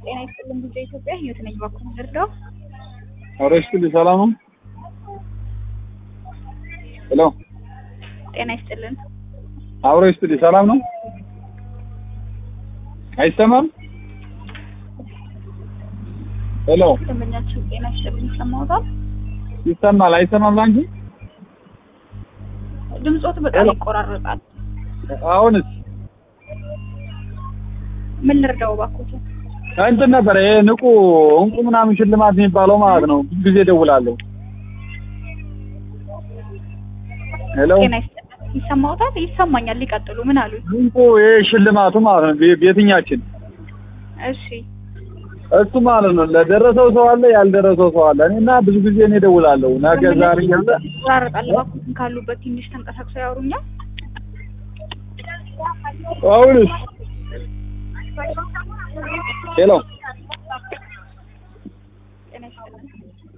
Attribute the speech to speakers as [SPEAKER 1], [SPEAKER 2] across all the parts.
[SPEAKER 1] ጤና ይስጥልን ብዙ ኢትዮጵያ ህይወት ነኝ ባኩ ልርዳው
[SPEAKER 2] ኧረ ይስጥልኝ ሰላም ነው ሄሎ
[SPEAKER 1] ጤና ይስጥልን
[SPEAKER 2] አብሮ ይስጥልኝ ሰላም ነው አይሰማም ሄሎ
[SPEAKER 1] ደንበኛችን ጤና ይስጥልን ይሰማዎታል
[SPEAKER 2] ይሰማል አይሰማም ላንቺ
[SPEAKER 1] ድምጾት በጣም ይቆራረጣል
[SPEAKER 2] አሁንስ
[SPEAKER 1] ምን ልርዳው ባኩት
[SPEAKER 2] እንትን ነበረ ይሄ ንቁ እንቁ ምናምን ሽልማት የሚባለው ማለት ነው ብዙ ጊዜ እደውላለሁ ሄሎ
[SPEAKER 1] ጤና ይስጥልን ይሰማዎታል ይሰማኛል ሊቀጥሉ ምን አሉ
[SPEAKER 2] እንቁ ይሄ ሽልማቱ ማለት ነው ቤ- ቤትኛችን
[SPEAKER 1] እሺ
[SPEAKER 2] እሱ ማለት ነው ለደረሰው ሰው አለ ያልደረሰው ሰው አለ እኔና ብዙ ጊዜ እኔ እደውላለሁ ነገ ዛሬ እያለ
[SPEAKER 1] ይቆራረጣል ባኩትን ካሉበት ትንሽ ተንቀሳቅሰው ያወሩኛል
[SPEAKER 2] አሁንስ ሄሎ
[SPEAKER 1] ጤና ይስጥልን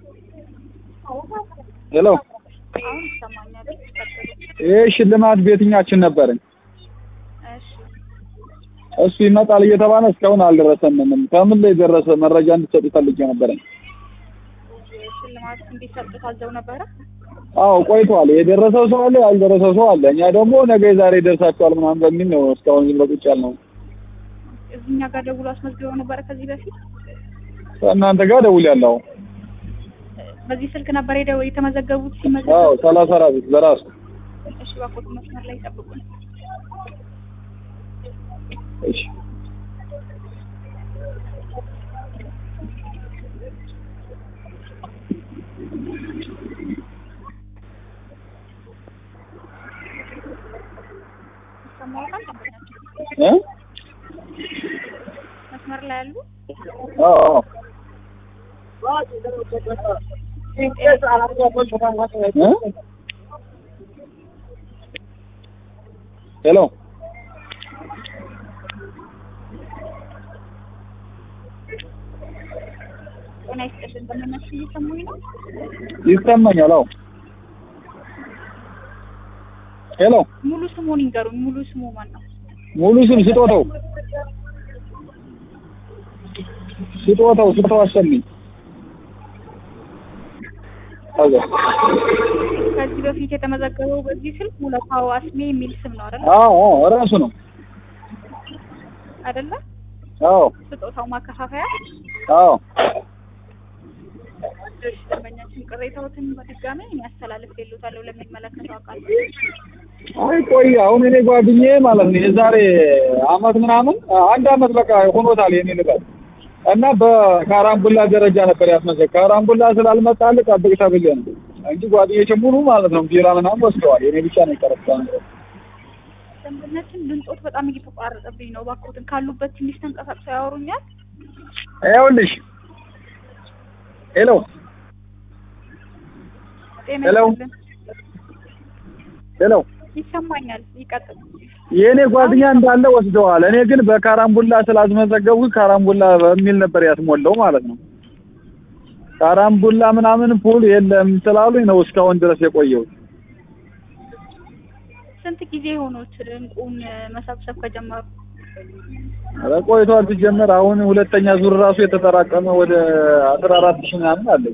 [SPEAKER 2] ሄሎ
[SPEAKER 1] አሁን ይሰማኛል ይቀጥሉ
[SPEAKER 2] ይሄ ሽልማት ቤትኛችን ነበረኝ
[SPEAKER 1] እሺ
[SPEAKER 2] እሱ ይመጣል እየተባለ እስካሁን አልደረሰንም ከምን ላይ ደረሰ መረጃ እንድትሰጡ ፈልጌ ነበረኝ
[SPEAKER 1] ሽልማት እንዲሰጥ ታዘው ነበረ
[SPEAKER 2] አዎ ቆይቷል የደረሰው ሰው አለ ያልደረሰው ሰው አለ እኛ ደግሞ ነገ ዛሬ ይደርሳቸዋል ምናምን በሚል ነው እስካሁን ዝም ብሎ ቁጭ ያልነው
[SPEAKER 1] እዚህኛ ጋር ደውሎ አስመዝግበው ነበረ ከዚህ በፊት
[SPEAKER 2] ከእናንተ ጋር ደውያለሁ
[SPEAKER 1] በዚህ ስልክ ነበር ሄደው የተመዘገቡት
[SPEAKER 2] አዎ
[SPEAKER 1] ሲመዘገቡ
[SPEAKER 2] ሰላሳ አራት በራሱ
[SPEAKER 1] እሺ ባኮት መስመር ላይ ጠብቁን
[SPEAKER 2] እሺ
[SPEAKER 1] ይሰማዎታል ደንበኛችን
[SPEAKER 2] እ
[SPEAKER 1] መስመር ላይ ያሉ
[SPEAKER 2] አዎ አዎ እ ሄሎ
[SPEAKER 1] ጤና ይስጥልን ደንበኛችን እየሰሙኝ ነው
[SPEAKER 2] ይሰማኛል አዎ ሄሎ
[SPEAKER 1] ሙሉ ስሙን ይንገሩኝ ሙሉ ስሙ ማን ነው
[SPEAKER 2] ሙሉ ስም ስጦታው ስጦታው ስጦታው አሰሚኝ አዎ
[SPEAKER 1] ከዚህ በፊት የተመዘገበው በዚህ ስልክ ሙለታው አስሜ የሚል ስም ነው አይደለ
[SPEAKER 2] አዎ አዎ እራሱ ነው
[SPEAKER 1] አይደለ
[SPEAKER 2] አዎ
[SPEAKER 1] ስጦታው ማከፋፈያ
[SPEAKER 2] አዎ
[SPEAKER 1] እሺ ደንበኛችን ቅሬታዎትን በድጋሚ ያስተላልፍ የሉታለሁ ለሚመለከተው አካል
[SPEAKER 2] አይ ቆይ አሁን እኔ ጓደኛዬ ማለት ነው የዛሬ አመት ምናምን አንድ አመት በቃ ሆኖታል የኔ ልበል እና በካራምቡላ ደረጃ ነበር ያስመዘግ ካራምቡላ ስላልመጣልህ ጠብቅ ተብዬ ነው እንጂ ጓደኞቼ ሙሉ ማለት ነው ቢራ ምናምን ወስደዋል የኔ ብቻ ነው የቀረው
[SPEAKER 1] ደንበኛችን ድምጾት በጣም እየተቋረጠብኝ ነው ባኮትን ካሉበት ትንሽ ተንቀሳቅሰው ያወሩኛል
[SPEAKER 2] ይኸውልሽ ሄሎ
[SPEAKER 1] ጤና
[SPEAKER 2] ሄሎ።
[SPEAKER 1] ይስጥልን
[SPEAKER 2] ሄሎ
[SPEAKER 1] ይሰማኛል ይቀጥል
[SPEAKER 2] የእኔ ጓደኛ እንዳለ ወስደዋል እኔ ግን በካራምቡላ ስላስመዘገቡት ካራምቡላ በሚል ነበር ያስሞላው ማለት ነው ካራምቡላ ምናምን ፑል የለም ስላሉኝ ነው እስካሁን ድረስ የቆየሁት
[SPEAKER 1] ስንት ጊዜ ሆኖት እንቁን መሰብሰብ ከጀመሩ
[SPEAKER 2] ኧረ ቆይቷል ሲጀመር አሁን ሁለተኛ ዙር ራሱ የተጠራቀመ ወደ አስራ አራት ሺህ ምናምን አለኝ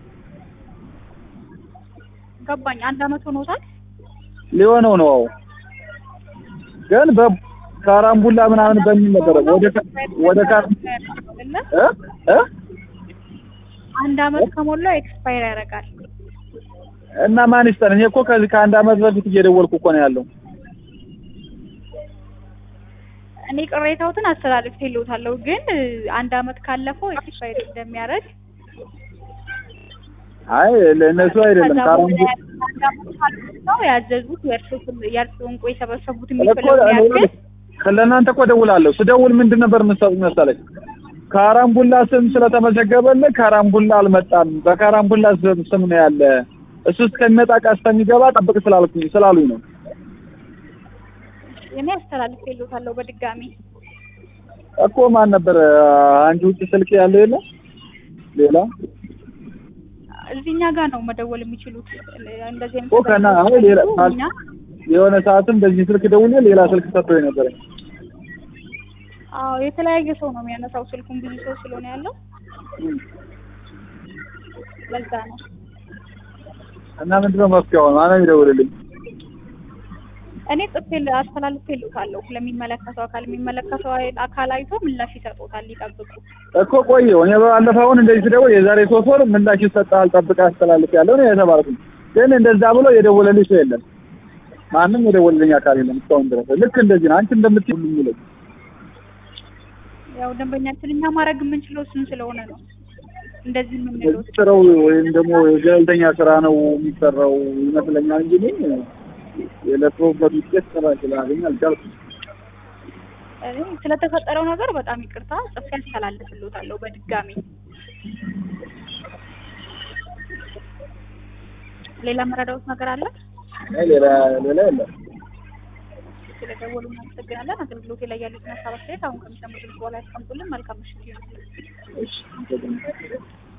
[SPEAKER 1] ገባኝ አንድ አመት ሆኖታል
[SPEAKER 2] ሊሆነው ነው አዎ ግን በካራምቡላ ምናምን በሚል ነበረ ወደ ካ- ወደ ካር
[SPEAKER 1] አይደለ?
[SPEAKER 2] እ እ
[SPEAKER 1] አንድ አመት ከሞላው ኤክስፓየር ያደርጋል
[SPEAKER 2] እና ማን ይስጠን እኔ እኮ ከዚህ ከአንድ አመት በፊት እየደወልኩ እኮ ነው ያለው
[SPEAKER 1] እኔ ቅሬታዎትን አስተላልፍ የለውታለሁ ግን አንድ አመት ካለፈው ኤክስፓየር እንደሚያደርግ
[SPEAKER 2] አይ ለእነሱ አይደለም
[SPEAKER 1] ከዛ
[SPEAKER 2] ካራምቡ
[SPEAKER 1] በኋላ አንድ አመት ካልሞላው ያዘዙት የእርሶ ስም- የእርሶ እንቁ የሰበሰቡት
[SPEAKER 2] እኮ
[SPEAKER 1] የሚፈለጉ ያክል
[SPEAKER 2] ለእናንተ እኮ ደውላለሁ ስደውል ምንድን ነበር የምትሰጡኝ መሰለኝ ካራምቡላ ስም ስለተመዘገበልህ ካራምቡላ አልመጣም በካራምቡላ ስም ስም ነው ያለ እሱ እስከሚመጣ ዕቃ እስከሚገባ ጠብቅ ስላልኩኝ ስላሉኝ ነው
[SPEAKER 1] እኔ አስተላልፍ የለውታለሁ በድጋሚ
[SPEAKER 2] እኮ ማን ነበር አንቺ ውጭ ስልክ ያለው የለ ሌላ
[SPEAKER 1] እዚህኛ ጋር ነው መደወል የሚችሉት እንደዚህ አይነት
[SPEAKER 2] እኮ ከና አይ ሌላ
[SPEAKER 1] እኛ
[SPEAKER 2] የሆነ ሰዓትም በዚህ ስልክ ደውዬ ሌላ ስልክ ሰጥቶኝ ነበረ
[SPEAKER 1] አዎ የተለያየ ሰው ነው የሚያነሳው ስልኩን ብዙ ሰው ስለሆነ ያለው ለዛ ነው።
[SPEAKER 2] እና ምንድነው መፍትሄው? ማነው የሚደውልልኝ?
[SPEAKER 1] እኔ ጽፌ አስተላልፌልዎታለሁ ለሚመለከተው አካል የሚመለከተው አካል አይቶ ምላሽ ይሰጡታል። ይጠብቁ።
[SPEAKER 2] እኮ ቆየሁ እኔ ባለፈውን እንደዚህ ስደውል የዛሬ ሶስት ወር ምላሽ ይሰጥሃል ጠብቀህ አስተላልፍ ያለው ነው የተባልኩኝ። ግን እንደዛ ብሎ የደወለልኝ ሰው የለም። ማንም የደወለልኝ አካል የለም እስካሁን ድረስ። ልክ እንደዚህ ነው አንቺ እንደምትይው ሁሉ የሚለኝ
[SPEAKER 1] ያው ደንበኛችን እኛ ማድረግ የምንችለው እሱን ስለሆነ ነው እንደዚህ የምንለው።
[SPEAKER 2] ስራው ወይም ደግሞ የገለልተኛ ስራ ነው የሚሰራው ይመስለኛል እንጂ እኔ የለፈውበት ውጤት ስራ ስላገኝ አልቻልኩም።
[SPEAKER 1] እኔ ስለተፈጠረው ነገር በጣም ይቅርታ ጽፌ አስተላልፍልዎታለሁ በድጋሚ። ሌላ መረዳዎት ነገር አለ?
[SPEAKER 2] አይ ሌላ ሌላ የለም።
[SPEAKER 1] ስለደወሉ እናመሰግናለን። አገልግሎት ላይ ያሉትን ሀሳብ አስተያየት አሁን ከሚሰሙት በኋላ ያስቀምጡልን። መልካም ምሽት ይሁን።
[SPEAKER 2] እሺ